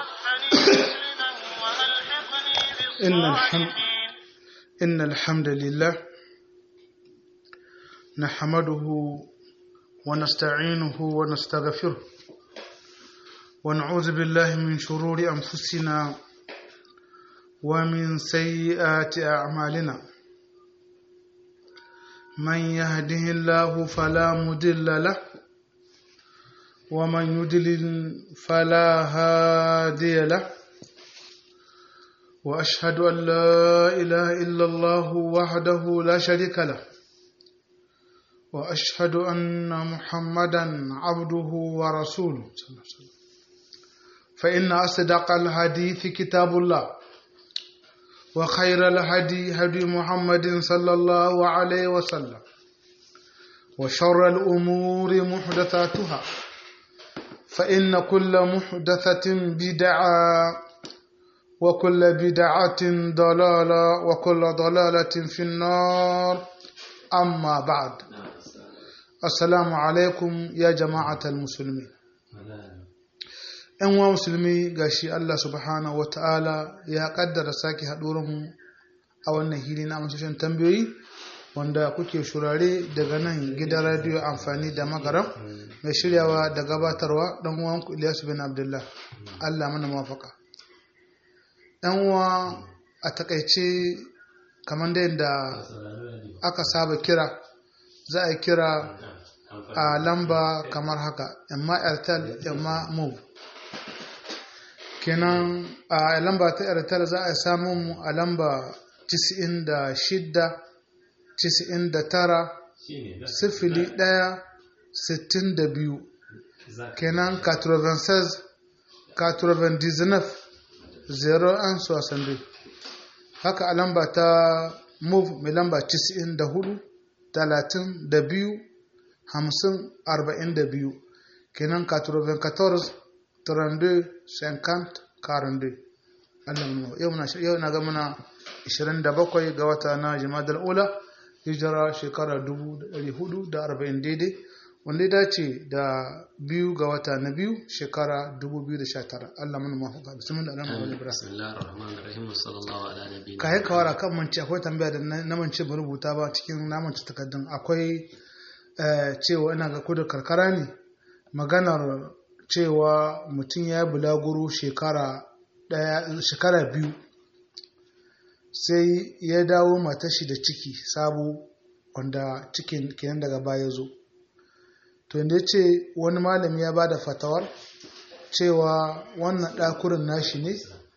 إن الحمد إن الحمد لله نحمده ونستعينه ونستغفره ونعوذ بالله من شرور أنفسنا ومن سيئات أعمالنا من يهده الله فلا مضل له ومن يضلل فلا هادي له واشهد ان لا اله الا الله وحده لا شريك له واشهد ان محمدا عبده ورسوله فان اصدق الحديث كتاب الله وخير الهدي هدي محمد صلى الله عليه وسلم وشر الامور محدثاتها فان كل محدثه بدعه وكل بدعة ضلالة وكل ضلالة في النار أما بعد السلام عليكم يا جماعة المسلمين ‘yan wa musulmi ga shi Allah subhanahu wa ta'ala ya ƙaddara sake haɗurinmu a wannan hili na amsashen tambayoyi wanda kuke shurare daga nan gidan radiyo amfani da magaram mai shiryawa da gabatarwa ɗan uwanku Ilyasu bin Abdullah Allah mana mafaka. yan uwa a takaice kamar da yadda aka saba kira za a kira a lamba kamar haka yamma airtel yamma move kenan a lamba ta airtel za a samu mu a lamba 96 99 sifili ɗaya sittin da biyu kenan 96 99 zero an soixante haka a lamba ta move mai lamba 94 talatin da biyu hamsin arba'in da biyu kenan 94 32 50 42 yau na yau na ga muna 27 ga wata na jimadar ula hijira shekara 440 daidai wanda ya dace da biyu ga wata na biyu shekara 2019 Allah mana mafuka bismillah Allah mana ibrahim ka yi kawara kan manci akwai tambaya da na manci ba rubuta ba cikin namanci takardun akwai cewa ina ga kudu karkara ne maganar cewa mutum ya yi bulaguro shekara shekara biyu sai ya dawo matashi da ciki sabo wanda cikin kenan daga baya zo to inda ya ce wani malami ya ba da fatawar cewa wannan ɗakurin nashi ne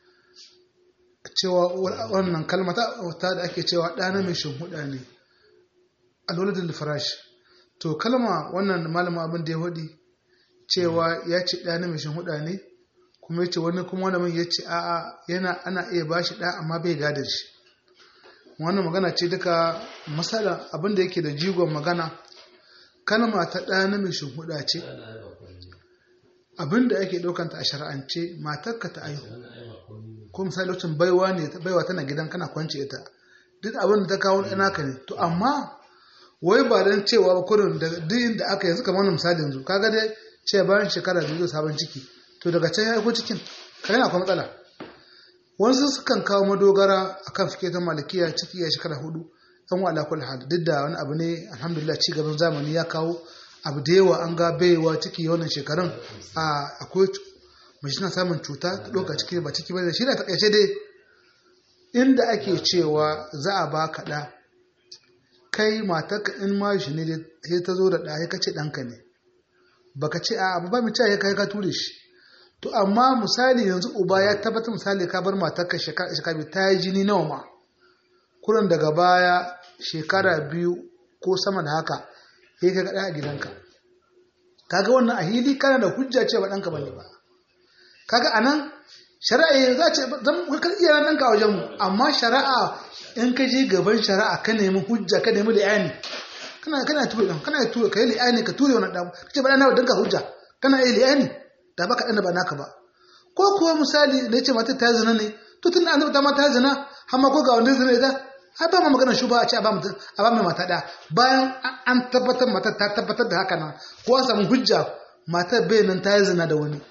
cewa wannan kalmata da ake cewa ɗana mai huda ne alwaladin farashi to kalma wannan malama abin da ya faɗi cewa ya ce ɗana mai huda ne kuma ya ce wani kuma wani ya ce a'a yana ana iya ba shi ɗa amma bai gada shi wannan magana ce duka masala abin da yake da jigon magana kalma ta ɗa namijin huda ce abinda ake ɗaukanta a shari'ance matarka ta aihu ko misali lokacin baiwa ne baiwa tana gidan kana kwance ita duk abin da ta kawo ɗana ka ne to amma wai ba don cewa ba kurin da duk inda aka yanzu kamar misali yanzu kaga dai ce bayan shekara biyu zai sabon ciki to daga can ya aiko cikin ka yana akwai matsala wasu sukan kawo madogara akan fike ta malikiya ciki ya shekara hudu yan wa alakul hal duk da wani abu ne alhamdulillah ci gaban zamani ya kawo abu da yawa an ga baiwa ciki wannan shekarun a akwai mai shi na samun cuta ta ɗauka ciki ba ciki ba da shi da takaice dai inda ake cewa za a ba ka ɗa kai matarka in ma shi ne sai ta zo da ɗa ya kace ɗanka ne baka ce a ba mu ce ya kai ka ture shi to amma misali yanzu uba ya tabbatar misali ka bar matarka shekara ta yi jini nawa ma kurin daga baya shekara biyu ko sama da haka ya ka gaɗa a gidanka kaga wannan a hili kana da hujja ce ba ɗanka bane ba kaga anan shari'a za ce zan kakar iya nan ka wajen mu amma shari'a in ka je gaban shari'a ka nemi hujja ka nemi li'ani kana kana ture dan kana ture kai li'ani ka ture wannan dan kace ba dan ka hujja kana yi li'ani da baka dan ba naka ba ko kuwa misali da yace mata ta zina ne to tun annabi ta mata zina har ma ko ga wanda zina ita ai ba ma magana shuba a ce a ba mutum a ba mai mata da bayan an tabbatar mata ta tabbatar da haka nan ko an samu hujja matar bai nan ta yi zina da wani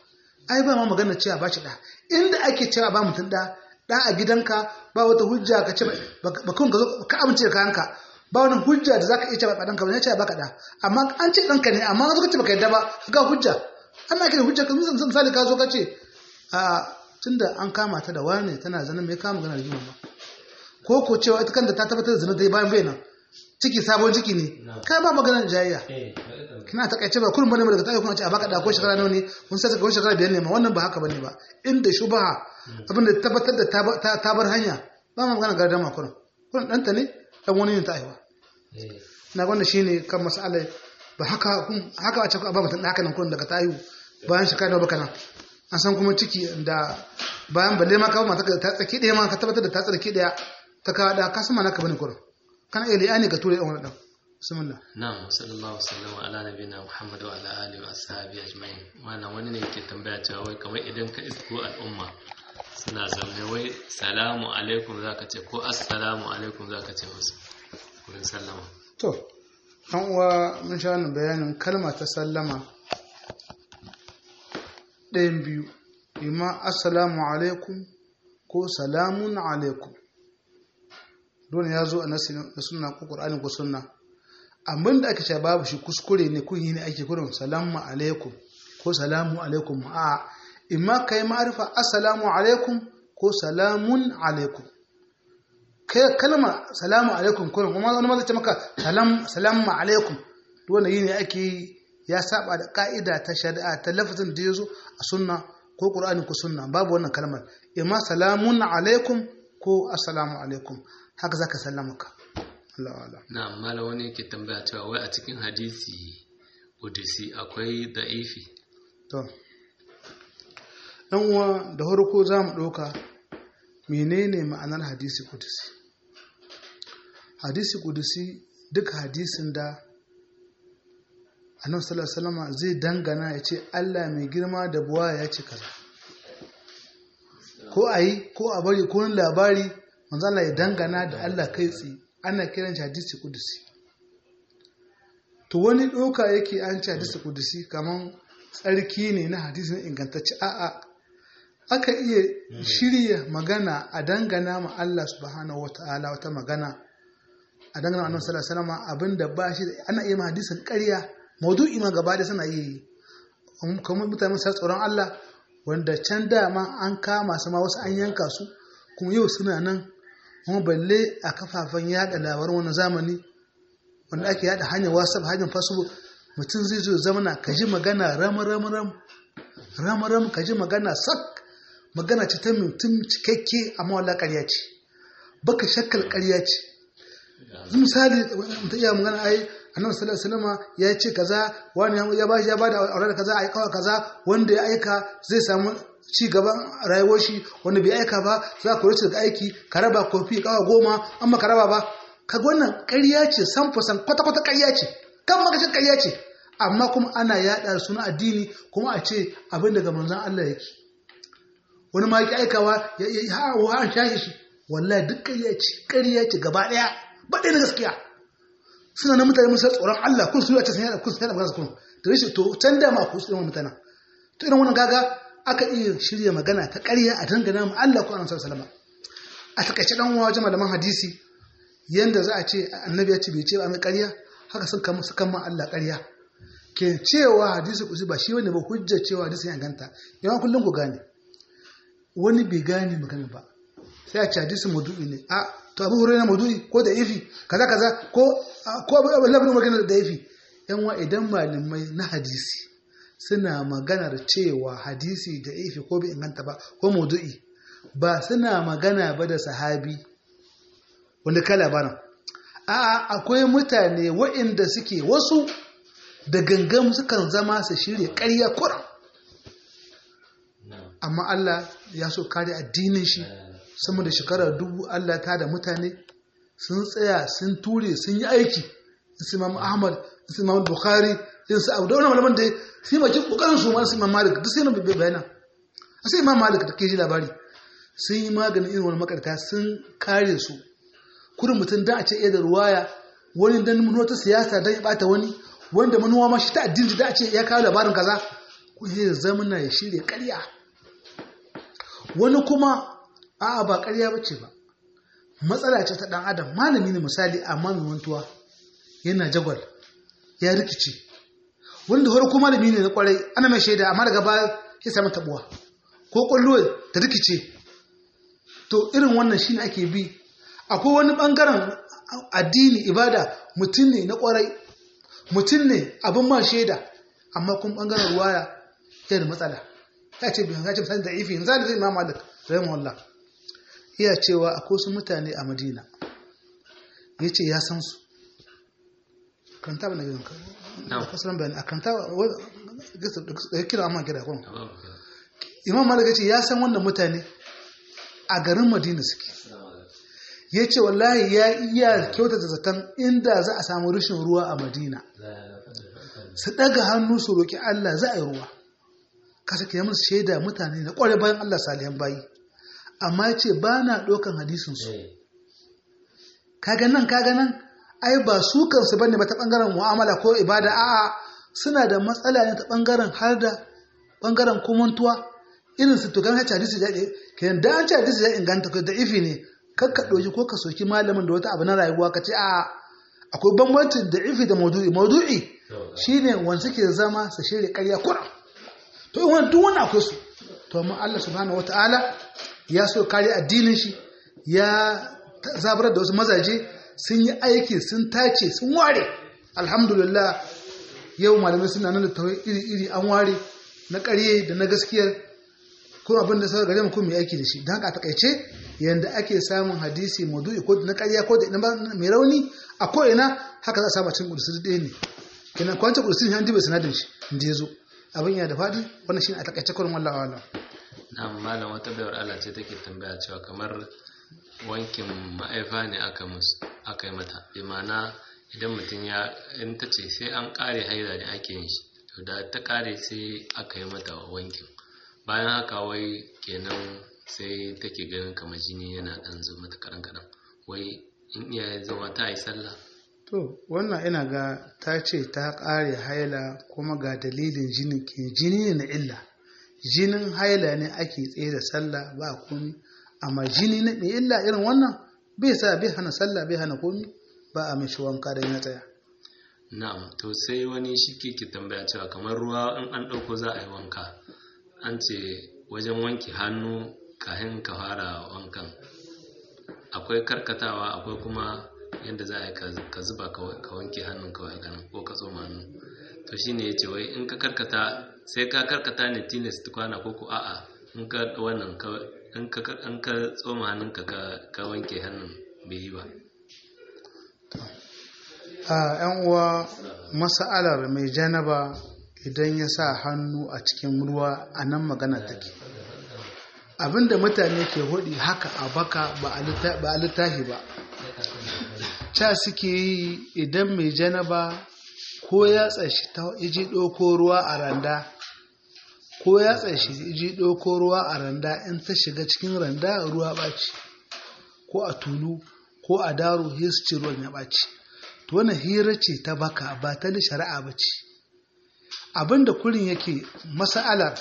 ai ba ma magana cewa ba shi da inda ake cewa ba mutum da da a gidanka ba wata hujja ka ce ba kun ka zo ka amince da kayanka ba wani hujja da zaka iya cewa ba danka ba ne cewa baka da amma an ce danka ne amma ka ce baka yadda ba ga hujja ana kira hujja kan misali ka zo ka ce a tunda an kama ta da wane tana zanen mai kama gana rigima ba ko ko cewa ita kanta ta tabbatar da zina ta yi bayan bayan ciki sabon ciki ne kai ba maganar jayayya kina takaice ba kullum bane daga tayi kuma ce a baka da ko shekara nawa ne kun sai ka shekara biyar ne ma wannan ba haka bane ba inda shubha abinda tabbatar da ta bar hanya ba ma magana gardama kullum kullum danta ne dan wani ne ta aiwa na wannan shine kan mas'ala ba haka kun haka a ce ba mutum haka nan kullum daga tayi bayan shekara nawa baka nan an san kuma ciki da bayan balle ma kawo mata ta tsaki daya ma ka tabbatar da ta tsaki daya ta kawo da ka sama naka bane kullum kana iya li'ani ka ture dan wani dan bismillah na'am sallallahu alaihi ala nabiyina muhammad wa ala alihi wa ashabihi ajma'in wannan wani ne yake tambaya cewa wai kamar idan ka isko al'umma suna zaune wai salamu alaikum zaka ce ko assalamu alaikum zaka ce musu wurin sallama to an uwa mun sha wannan bayanin kalma ta sallama ɗayan biyu imma assalamu alaikum ko salamun alaikum dole ya zo a nasi na sunna ko qur'ani ko sunna abin da aka ce babu shi kuskure ne kun yi ne ake kurin salamu alaikum ko salamu alaikum a imma kai ma'arifa assalamu alaikum ko salamun alaikum kai kalma salamu alaikum kurin kuma wani ma zai ce maka salam salamu alaikum wanda yi ne ake yi ya saba da ka'ida ta shari'a ta lafazin da ya zo a sunna ko qur'ani ko sunna babu wannan kalmar imma salamun alaikum ko assalamu alaikum haka zaka sallama ka Allah Allah na amma wani yake tambaya cewa wai a cikin hadisi kudusi akwai da'ifi to dan uwa da farko za mu ɗauka menene ma'anar hadisi kudusi hadisi kudusi duk hadisin da annabi sallallahu alaihi wasallam zai dangana ya ce Allah mai girma da buwa ya ce kaza ko ayi ko a bari ko labari manzo Allah ya dangana da Allah kai tsaye ana kiran shi hadisi kudusi to wani doka yake an ci hadisi kudusi kaman tsarki ne na hadisin ingantacce a'a aka iya shirya magana a dangana ma Allah subhanahu wata'ala wata magana a dangana annabi sallallahu alaihi wasallam abinda ba shi ana iya ma hadisin ƙarya maudu'i ma gaba da suna yi kamar mutane sa tsoron Allah wanda can dama an kama su ma wasu an yanka su kuma yau suna nan kuma balle a kafafen yada labaran wani zamani wanda ake yada hanyar whatsapp hanyar facebook mutum zai zo zamana ka ji magana ram ram ram ram ram ka ji magana sak magana ce ta mutum cikakke amma wala ƙarya ce baka shakkal ƙarya ce misali mutum iya magana ai annabi sallallahu alaihi wasallam ya ce kaza wani ya ba ya bada aure da kaza ai kawai kaza wanda ya aika zai samu ci gaban rayuwar shi wanda bai aika ba za ka rufe daga aiki ka raba kofi kawa goma amma ka raba ba kaga wannan ƙarya ce san fasan kwata kwata ƙarya ce kan makashin ƙarya ce amma kuma ana yaɗa suna addini kuma a ce abin daga manzon Allah yake wani ma yake aikawa ya ha wa an shahi shi wallahi duk ƙarya ce ƙarya ce gaba ɗaya ba ɗaya na gaskiya suna na mutane musa tsoron Allah kun su yi a cikin yana kun su yana magana kun da rashin to can da ma ku su yawan mutane to irin wannan gaga aka iya shirya magana ta ƙarya a dangana mu Allah ko annabi sallallahu a takaice dan uwa wajen malaman hadisi yanda za a ce annabi ya ce bai ce ba mai ƙarya haka sun kama sukan ma Allah ƙarya ke cewa hadisi kusi ba shi wani ba hujjar cewa hadisi ya ganta yawan kullum ku gane wani bai gane magana ba sai a ce hadisi maudu'i ne a to abu hurairah maudu'i ko da ifi kaza kaza ko ko abu labarin magana da ifi yan wa idan malamai na hadisi suna maganar cewa hadisi da ifi ko bai inganta ba ko maudu'i ba suna magana ba da sahabi wanda ka labarin a akwai mutane waɗanda suke wasu da gangan sukan zama su shirya ƙarya kuran amma Allah ya so kare addinin shi sama da shekarar dubu Allah ta da mutane sun tsaya sun ture sun yi aiki su imam ahmad su imam bukhari yin su abu da wani malaman da sai makin kokarin su masu imam malik duk sai na bai bayana a sai imam malik da ke ji labari sun yi maganin irin wani makarta sun kare su kurin mutum da a ce iya da ruwaya wani dan manuwa ta siyasa don ya bata wani wanda manuwa ma shi ta addini da a ce ya kawo labarin kaza ko ya zamana ya shirya ƙarya wani kuma a'a ba ƙarya bace ba matsala ce ta ɗan adam malami ne misali amma mai mantuwa yana jagwal ya rikici wanda farko malami ne na kwarai ana mai shaida amma daga baya ya samu tabuwa ko kwallo ta rikice to irin wannan shine ake bi akwai wani bangaren addini ibada mutum ne na kwarai mutum ne abin ma shaida amma kuma bangaren ruwaya yana da matsala ya ce biyan ya ce misali da ifi yanzu da zai imam malik rahimahullah iya cewa akwai su mutane a madina ya ce ya san su kanta ba na gidan da kasaran bayani a kanta da kira amma kira kuma imam malik ya ce ya san wannan mutane a garin madina suke ya ce wallahi ya iya kyautata zaton inda za a samu rashin ruwa a madina su ɗaga hannu su roƙi allah za a yi ruwa kasa ke musu shaida mutane na ƙware bayan allah salihan bayi amma ya ce ba na ɗaukan hadisinsu kaga nan kaga nan ai ba su kansu bane ba ta ɓangaren mu'amala ko ibada a'a suna da matsala ne ta ɓangaren har da ɓangaren kumantuwa irin su to kan hace hadisi da kenan da an ce hadisi da inganta ko da ifi ne kar ka ɗauki ko ka soki malamin da wata abu na rayuwa ka ce a akwai bambanci da ifi da maudu'i maudu'i shine wanda suke zama su shirya ƙarya kura to in wani duk wani akwai su to amma Allah subhanahu wataala ya so kare addinin shi ya zabar da wasu mazaje sun yi aiki sun tace sun ware alhamdulillah yau malamai suna nan da tawai iri-iri an ware na ƙarye da na gaskiyar ko abin da sauka gare mu ko mai aiki da shi don haka a takaice yanda ake samun hadisi maudu'i ko na ƙarya ko da mai rauni a ko ina haka za a samu cin kudusi ɗaya ne kenan kwanci kudusi ne an diba sinadin shi inda ya zo abin yana da faɗi wannan shi ne a takaice kurin wallawa wallawa na malam wata bayar Allah ce take tambaya cewa kamar wankin ma'aifa ne aka musu aka yi mata imana idan mutum ya in ta ce sai an kare haila ne ake yin shi to da ta kare sai aka yi mata wankin bayan haka wai kenan sai take ganin kamar jini yana dan zo mata karan karan wai in iyaye zama ta yi sallah to wannan ina ga ta ce ta kare haila kuma ga dalilin jinin ke jini ne na illa jinin haila ne ake tsaye da sallah ba komi amma jini na mai illa irin wannan bai sa bai hana sallah bai hana komi ba a mishi wanka da ya tsaya na'am to sai wani shi ke ki tambaya cewa kamar ruwa in an ɗauko za a yi wanka an ce wajen wanke hannu kafin ka fara wankan akwai karkatawa akwai kuma yadda za a yi ka zuba ka wanke hannun kawai ganin ko ka tsoma hannu to shine ya ce wai in ka karkata sai ka karkata ne tilas tukwana ko ko a'a in ka wannan in ka tsoma hannunka ka wanke hannun bai yi ba a yan uwa masa'alar mai janaba idan ya sa hannu a cikin ruwa a nan magana take abinda mutane ke hudi haka a baka ba a littafi ba ca suke yi idan mai janaba ko ya tsashi ta iji ɗauko ruwa a randa ko ya tsashi iji ɗauko ruwa a randa in ta shiga cikin randa ruwa ɓaci ko a tulu ko a daro hisci ruwan ya ɓaci to wannan hira ce ta baka ba ta shari'a ba ce abinda kurin yake masa'alar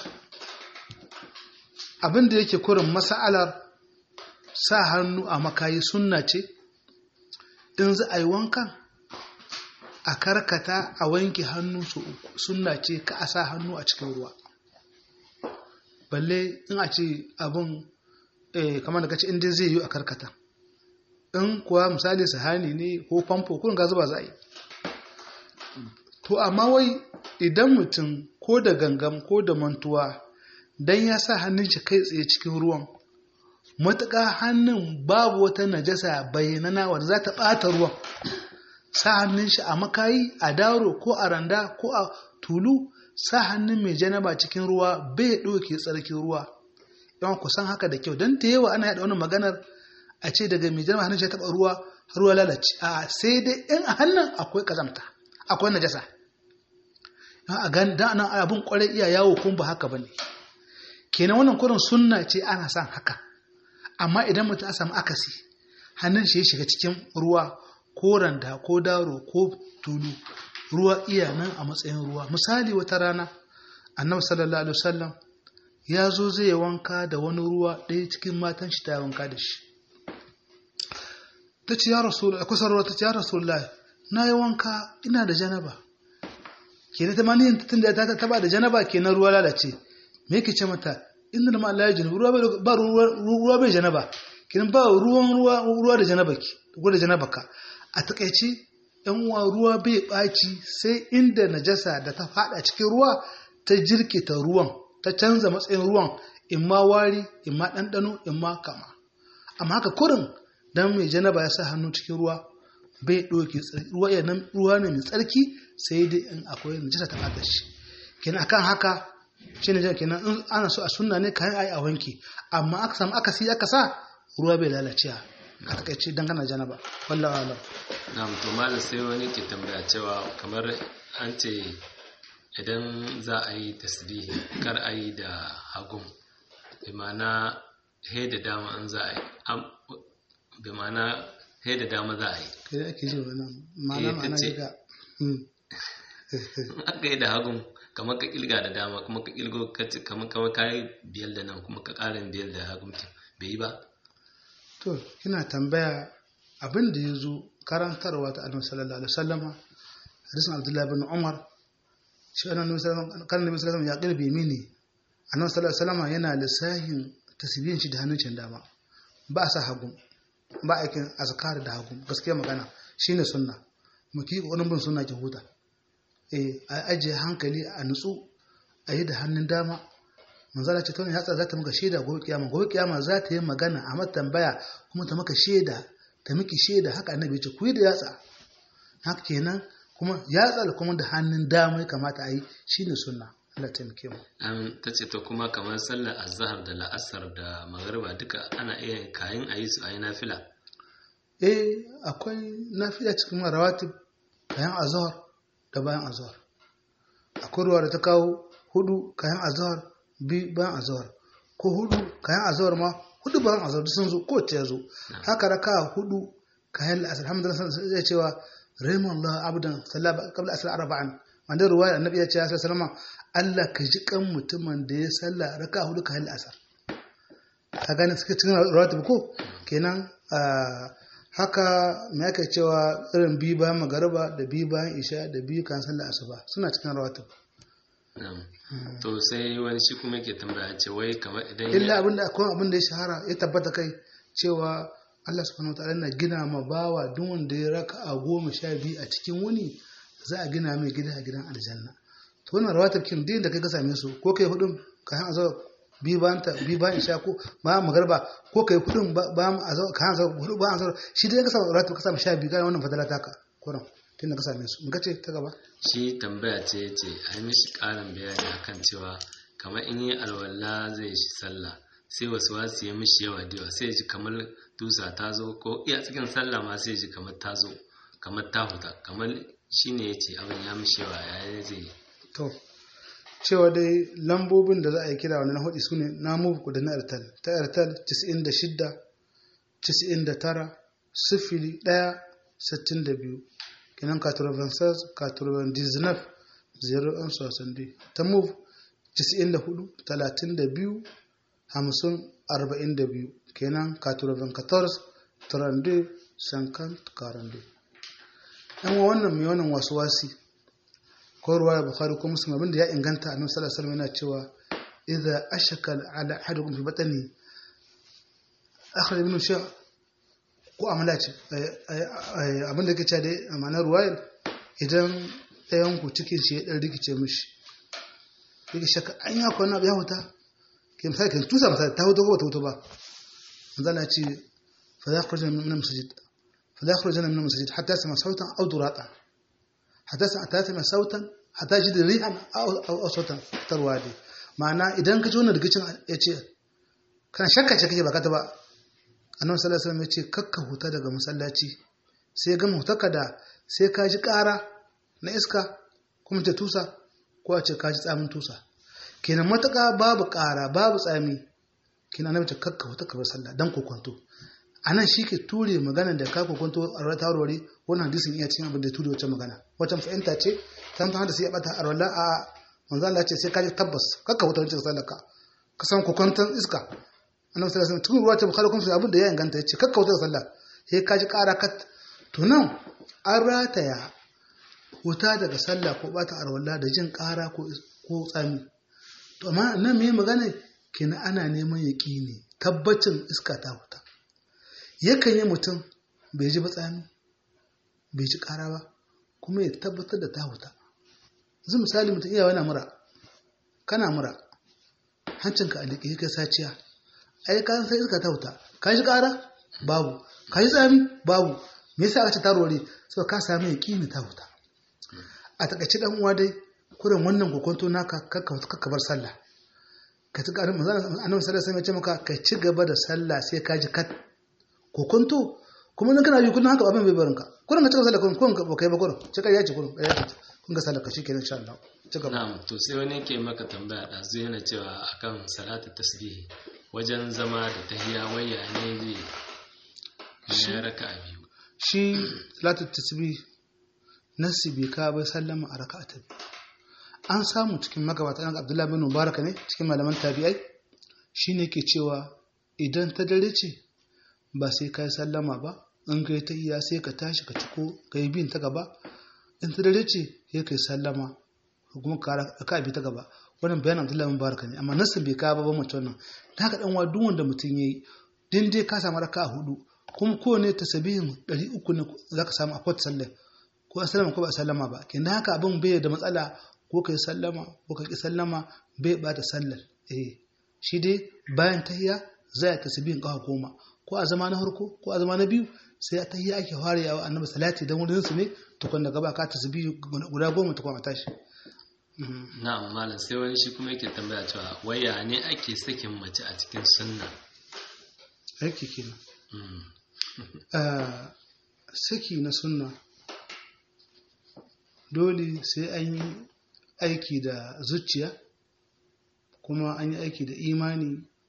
abinda yake kurin masa'alar sa hannu a makayi sunna ce in za a yi wankan a karkata a wanke hannu su uku sunna ce ka a sa hannu a cikin ruwa balle in a ce abin kamar da kace inda zai yi a karkata in kuwa misali sahani ne ko famfo kurin ga zuba za a yi to amma wai idan mutum ko da gangam ko da mantuwa dan ya sa hannun shi kai tsaye cikin ruwan matuƙa hannun babu wata najasa bayyanana wadda za ta ɓata ruwan sa hannun shi a makayi a daro ko a randa ko a tulu sa hannun mai janaba cikin ruwa bai ɗauke tsarkin ruwa yawan kusan haka da kyau don ta yawa ana yaɗa wani maganar a ce daga mai janaba hannun shi taɓa ruwa har ruwa lalace a sai dai in a hannun akwai kazamta akwai najasa a gan da nan abin kwarai iya yawo kuma ba haka bane kenan wannan kurin sunna ce ana son haka amma idan mutum a samu akasi hannun shi ya shiga cikin ruwa ko randa ko daro ko tulu ruwa iya nan a matsayin ruwa misali wata rana annabi sallallahu alaihi wasallam ya zo zai wanka da wani ruwa ɗaya cikin matan shi ta wanka da shi ta ce ya rasul a kusa ruwa ta ce ya rasulullah na yi wanka ina da janaba kenan ta mani tun da ta taba da janaba kenan ruwa lalace me yake ce mata inda da ma Allah ya jini ruwa bai ba ruwa bai janaba kenan ba ruwan ruwa ruwa da janaba ki ko da janaba ka a takaice yan uwa ruwa bai baci sai inda najasa da ta fada cikin ruwa ta jirkita ruwan ta canza matsayin ruwan in ma wari in ma ɗanɗano in ma kama amma haka kurin dan mai janaba ya sa hannu cikin ruwa bai ɗauke ruwa ya nan ruwa ne mai tsarki sai dai in akwai najasa ta fada shi kenan akan haka shi ne kenan in ana so a sunna ne kayan ayi a wanke amma aka samu aka si aka sa ruwa bai lalacewa a takaice dan kana janaba wallahi alam na to malam sai wani ke tambaya cewa kamar an ce idan za a yi tasbihi kar a yi da hagun bi ma'ana he da dama an za a yi bi ma'ana he da dama za a yi kai da ake ji wannan ma'ana ma'ana ga aka yi da hagun kamar ka kilga da dama kuma ka kilgo kamar kamar ka yi biyar da nan kuma ka ƙarin biyar da hagun bai yi ba to kina tambaya abin da ya zo karantarwa ta annabi sallallahu alaihi wasallama hadisin abdullahi bin umar shi annabi sallallahu alaihi wasallam ya kirbe mini annabi sallallahu alaihi wasallama yana lissahin tasbihin shi da hannun cin dama ba a sa hagu ba aikin azkar da hagu gaskiya magana shine sunna mu ki kokarin bin sunna ki huta eh a ajiye hankali a nutsu a yi da hannun dama manzala ce tana yatsa za ta maka shaida gobe kiyama gobe kiyama za ta yi magana a mata tambaya kuma ta maka shaida ta miki shaida haka annabi ce ku yi da yatsa haka kenan kuma yatsa da kuma da hannun dama ya kamata a yi shine sunna Allah ta muke mu an ta ce to kuma kamar sallar azhar da la'asar da magariba duka ana iya kayan a yi su a yi nafila eh akwai nafila cikin rawatib bayan azhar da bayan azhar akwai ruwa da ta kawo hudu kayan azhar bi bayan azhar ko hudu kayan azhar ma hudu bayan azhar duk sun zo ko ta zo haka raka hudu kayan la'asar alhamdulillah zai cewa rahimallahu abdan sallaba qabla asr arba'an wanda ruwaya annabi ya ce ya sallama Allah ka ji kan mutumin da ya salla raka hudu kayan la'asar ka gane suka cikin rawatib ko kenan haka me aka cewa irin bi bayan magariba da bi bayan isha da bi kan sallar asuba suna cikin rawatib to sai wani shi kuma yake tambaya ce wai kamar idan illa abinda akwai abin da ya shahara ya tabbata kai cewa Allah subhanahu wa ta'ala na gina ma bawa duk wanda ya raka a goma sha biyu a cikin wuni za a gina mai gida a gidan aljanna to wannan rawatar kin din da kai ka same su ko kai hudun ka han azaba bi bayan ta bi bayan isha ko ba magarba ko kai hudun ba mu azaba ka han azaba hudu ba azaba shi dai ka samu rawatar ka samu sha biyu ga wannan fadala taka kuran tun da ka same su mun ce ta gaba shi tambaya ce ce a yi mishi ƙarin bayani akan cewa kamar in yi alwala zai shi sallah sai wasu wasu ya mishi yawa da yawa sai ji kamar dusa ta zo ko iya cikin sallah ma sai ji kamar ta zo kamar ta huta kamar shi ne ya ce abin ya mishi yawa ya zai yi to cewa dai lambobin da za a yi kira wani na hudu su ne na muku da na airtel ta airtel 96 99 sifili 1 62 kenan 96 99 0 60 ta move 94 32 50 42 kenan 94 32 50 42 yan wannan mai wannan wasu wasi ko ruwaya bukhari ko muslim abinda ya inganta annabi sallallahu alaihi wasallam yana cewa idza ashaka ala ahadukum fi batni akhraj minhu shay ko amala ce abinda yake cewa dai amanar ruwayar idan ɗayan ku cikin shi ya dan rikice mishi yake shaka an ya kwana ya huta ke misali kan tusa misali ta huta ko ta huta ba manzala ce fa yakhruj min al-masjid fa yakhruj min al-masjid hatta yasma sautan aw duratan hatta yasma sautan hatta yajid rihan aw sautan tarwadi ma'ana idan ka ji wannan rigicin ya ce kana shakka ce kake baka ta ba annabi sallallahu alaihi wasallam ya ce kakka huta daga masallaci sai ga hutaka da sai ka ji ƙara na iska kuma ta tusa ko a ce ka ji tsamin tusa kenan matuƙa babu ƙara babu tsami kenan annabi ta kakka huta ka bar sallah dan kokonto anan shi ke ture magana da ka kokonto a rata warware wannan hadisin iya cikin abin da ture wacce magana wacce fahimta ce ta mutum da sai ya bata arwala a manzo Allah ce sai ka ji tabbas kakka wuta wancan sallar ka ka san kokwantan iska annabi sallallahu alaihi wasallam cikin ruwa ce bukhari kun abin da ya inganta yace kakka wuta sallah sai ka ji ƙara kat to nan an rataya wuta daga sallah ko bata arwalla da jin ƙara ko ko tsami to amma nan me magana kina ana neman yaƙini tabbacin iska ta wuta yakan yi mutum bai ji ba tsami bai ji ƙara ba kuma ya tabbatar da ta wuta yanzu misali mutum iya wani mura kana mura hancinka a liƙe kai saciya ai ka sai iska ta wuta ka ji ƙara babu ka ji tsami babu me yasa aka ce tarore so ka samu yaƙini ta wuta a takaice dan uwa dai kurin wannan kokonto naka kakka bar sallah ka ci ƙarin manzon annabi sallallahu alaihi wasallam ya ce maka ka ci gaba da sallah sai ka ji kat kokonto kuma nan kana yi kullum haka abin bai barinka kurin ka cika sallah kurin kurin ka kai ba kurin cika ya ce kurin ya ce kun ga sallah ka shikenan insha Allah ci gaba na'am to sai wani yake maka tambaya da zai yana cewa akan salatu tasbih wajen zama da tahiyya waya ne zai ya raka biyu shi salatu tasbih nasi bai ka bai sallama a raka'a ta biyu an samu cikin magabata an Abdullahi bin Mubarak ne cikin malaman tabi'ai shine ke cewa idan ta dare ce ba sai ka yi sallama ba in kai ta iya sai ka tashi ka ciko ka yi bin ta gaba in ta dare ce sai ka yi sallama kuma ka bi ta gaba wannan bayan abdullahi mubarak ne amma nasin bai kawo babban mace wannan da haka dan wa duk wanda mutum yayi din dai ka samu raka hudu kuma kowane tasabihin 300 ne zaka samu a kwat sallah ko a sallama ko ba a sallama ba kin haka abin bai da matsala ko kai sallama ko ka ki sallama bai bata sallar eh shi dai bayan tahiyya zai tasbihin kafa goma ko a zama na harko ko a zama na biyu sai a tahiyya ake fara yawa annabi salati dan wurin su ne tukun da gaba ka tasbihi guda goma tukun a tashi na'am malam sai wani shi kuma yake tambaya cewa waya ne ake sakin mace a cikin sunna aiki kenan saki na sunna dole sai an yi aiki da zuciya kuma an yi aiki da imani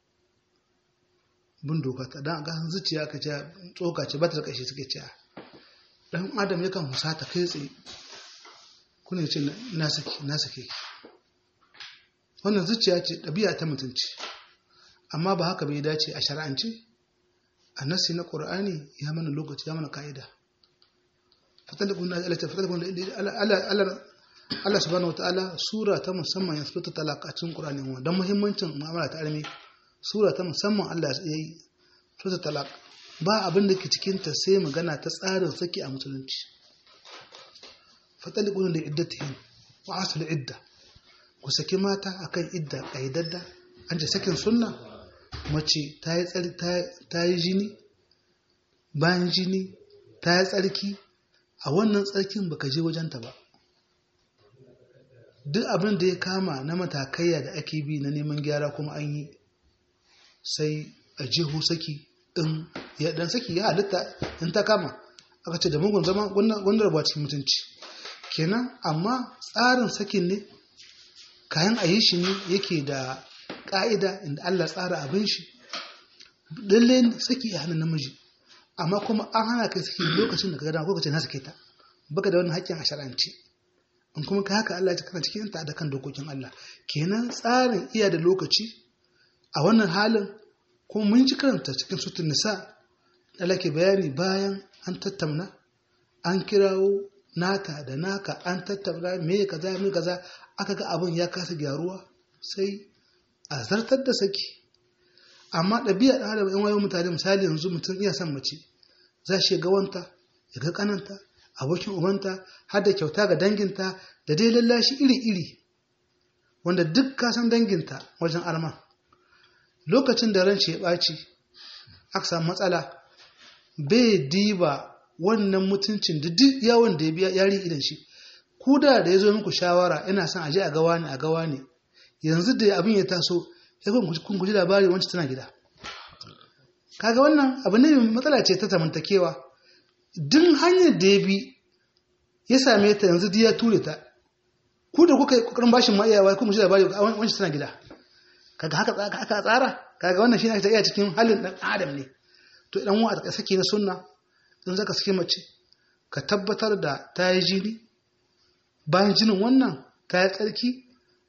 bin doka ta dan ga zuciya aka ce tsoka ce ba ta kashe suke ce dan adam yakan husata kai tsaye kuna ce na sake na sake wannan zuciya ce ɗabi'a ta mutunci amma ba haka bai dace a shar'ance a nasi na qur'ani ya mana lokaci ya mana ka'ida fatalikun Allah Allah subhanahu wataala sura ta musamman ya fito talaka cikin qur'ani don muhimmancin mu'amala ta armi sura ta musamman Allah ya yi sura talak ba abin da ke cikinta sai magana ta tsarin saki a musulunci fatalikun da iddatihin wa asul idda ku saki mata akan idda kaidadda an ce sakin sunna mace ta yi tsari ta yi jini bayan jini ta yi tsarki a wannan tsarkin baka je wajenta ba duk abin da ya kama na matakaiya da ake bi na neman gyara kuma an yi sai a jihu saki in ya dan saki ya halitta in ta kama aka ce da mugun zama wanda rabuwa cikin mutunci kenan amma tsarin sakin ne kayan a yi shi ne yake da ƙa'ida inda Allah tsara abin shi lalle saki ya hana namiji amma kuma an hana kai saki lokacin da ka gada ko kace na sake ta baka da wannan haƙƙin a shar'ance in kuma ka haka Allah ya kana cikin ta da kan dokokin Allah kenan tsarin iya da lokaci a wannan halin kuma mun ji karanta cikin sutun nisa da ke bayani bayan an tattauna an kirawo nata da naka an tattauna me kaza me kaza aka ga abin ya kasa gyaruwa sai a zartar da saki amma ɗabi'a ɗan adam in wayo mutane misali yanzu mutum iya son mace za shi ga wanta ya ga kananta abokin ubanta har da kyauta ga danginta da dai lallashi iri-iri wanda duk ka san danginta wajen arma lokacin da ran ya ɓaci aka samu matsala bai diba wannan mutuncin da duk yawon da ya biya yari idan shi ku da da ya zo muku shawara ina son aje a gawa ne a gawa ne yanzu da abin ya taso ya kun guji labari wancan tana gida kaga wannan abu ne matsala ce ta zamantakewa duk hanyar da ya bi ya same ta yanzu ya ture ta ku da kuka yi kokarin bashin ma'iyawa kun guji labari wancan tana gida kaga haka aka tsara kaga wannan shi ne ake iya cikin halin dan adam ne to idan wa a sake na sunna in zaka sake mace ka tabbatar da ta yi jini bayan jinin wannan ta yi tsarki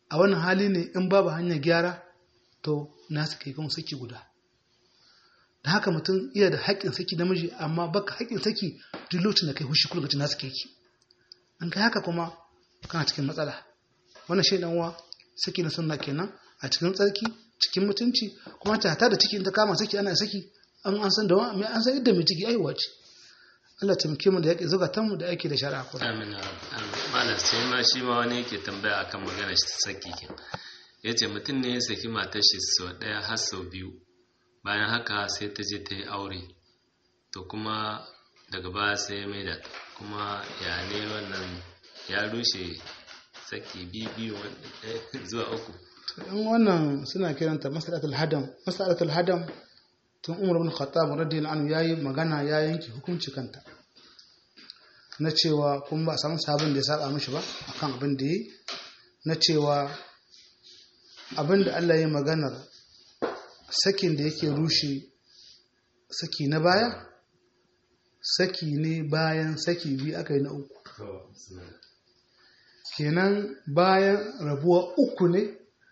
a wannan hali ne in babu hanyar gyara to na suke kuma saki guda da haka mutum iya da haƙƙin saki namiji amma baka haƙƙin saki duk lokacin da kai hushi kullum na suke ki an kai haka kuma kana cikin matsala wannan shi dan uwa saki na sunna kenan a cikin tsarki cikin mutunci kuma ta hata da ciki in ta kama saki ana saki an an san da wa an san yadda mai ciki aiwa ce Allah taimake mu da yake zugatan mu da yake da shari'a ko amin amin malam sai ma shi ma wani yake tambaya akan magana shi saki kin yace mutum ne ya saki matar shi sau daya har sau biyu bayan haka sai ta je ta yi aure to kuma daga baya sai ya maida kuma ya ne wannan ya rushe saki biyu zuwa uku in wannan suna kiranta masalatul hadam masalatul hadam tun umar bin khattab radiyallahu anhu yayi magana ya yanke hukunci kanta na cewa kun ba a samu sabon da ya saba mishi ba akan abin da yi na cewa abin da Allah ya maganar sakin da yake rushe saki na baya saki ne bayan saki biyu aka yi na uku kenan bayan rabuwa uku ne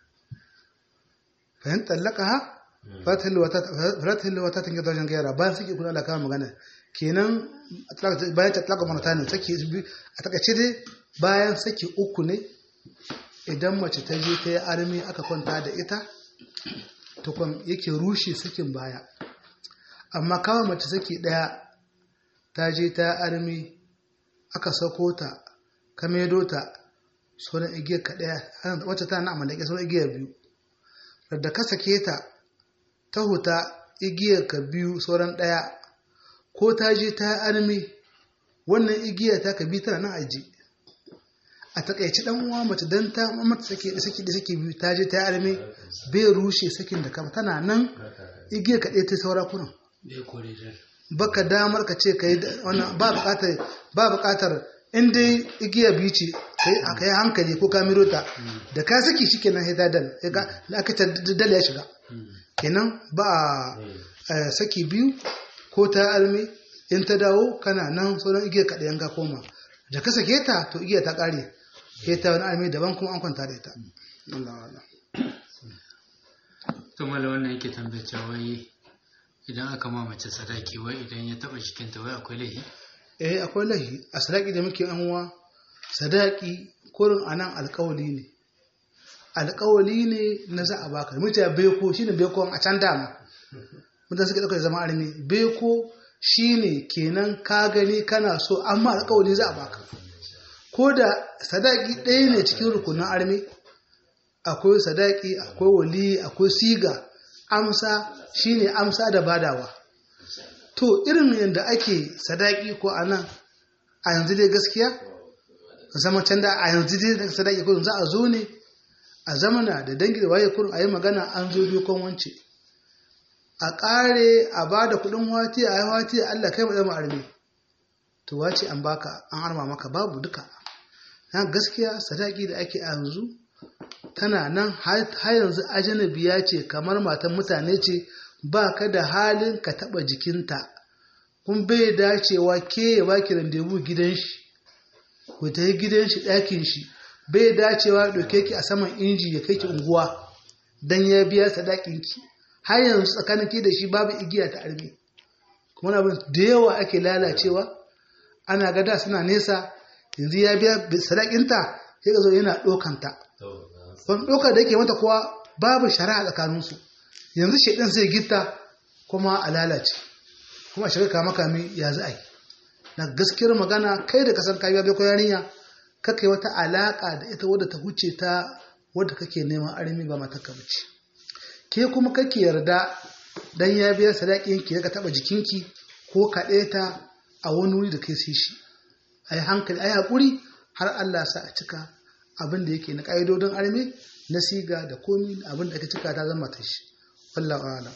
fahim tallaka ha faratil wata tanke wajen gaira bayan suke kuna alaka magana kenan bayan ta talaka manata ne sake a takaice dai bayan sake uku ne idan mace ta je ta yi armi aka kwanta da ita tukun yake rushe sakin baya amma kawai mace sake daya ta je ta yi armi aka sako ta ka medo ta sauran igiyar ka daya wacce ta na amalake sauran igiyar biyu da ka sake ta ta huta igiyar ka biyu sauran ɗaya ko ta je ta armi wannan igiyar ta ka bi tana nan aji a takaici dan uwa mace dan ta mata sake da sake da sake biyu ta je ta armi bai rushe sakin da kama tana nan igiyar ka ɗaya ta saura kunan baka damar ka ce kai wannan ba buƙatar ba buƙatar in dai igiya biyu ce kai a hankali ko ka miro ta da ka saki shi kenan sai ta dal da aka ta dal ya shiga kenan ba a saki biyu ko ta almi in ta dawo kana nan sauran igiyar ka ɗayan ka koma da ka sake ta to igiyar ta ƙare sai ta wani almi daban kuma an kwanta da ita to mala wannan yake tambace wai idan aka ma mace sadaki wai idan ya taba jikinta wai akwai laifi eh akwai laifi a sadaki da muke yan uwa sadaki kurin anan alƙawali ne alƙawali ne na za a baka mita beko shine beko a can dama mutane suka ɗauka zama armi beko shine kenan ka gani kana so amma alƙawali za a baka ko da sadaki ɗaya ne cikin rukunin armi akwai sadaki akwai wali akwai siga amsa shine amsa da badawa to irin yadda ake sadaki ko a nan a yanzu dai gaskiya zama can da a yanzu dai sadaki ko za a zo ne a zamana da dangi da waye kurin a yi magana an zo dokon wance a ƙare a ba da kuɗin wati a yi wati Allah kai mai arme to wace an baka an arma maka babu duka na gaskiya sadaki da ake a yanzu tana nan har yanzu ajanabiya ce kamar matan mutane ce ba ka da halin ka taɓa jikinta kun bai dacewa ke ya baki randebu gidan shi ku ta yi gidan shi ɗakin shi bai dacewa ɗauke ki a saman inji ya kai ki unguwa don ya biya sadakin ki har yanzu tsakanin ki da shi babu igiya ta armi kuma abin da yawa ake lalacewa ana gada suna nesa yanzu ya biya sadakinta sai ka zo yana ɗaukanta wani ɗaukar da yake mata kuwa babu shari'a tsakaninsu yanzu shaidan zai gitta kuma a lalace kuma a shiga kama kami ya za a yi na gaskiyar magana kai da kasan kayi bai ko yarinya kakai wata alaka da ita wadda ta huce ta wadda kake neman armi ba mata bace ke kuma kake yarda dan ya biya sadakin ki ka taba jikinki ko kaɗe ta a wani wuri da kai sai shi ayi hankali ayi hakuri har Allah sa a cika abin da yake na ƙa'idodin armi na siga da komi abin da aka cika ta zama ta shi wallahu a'lam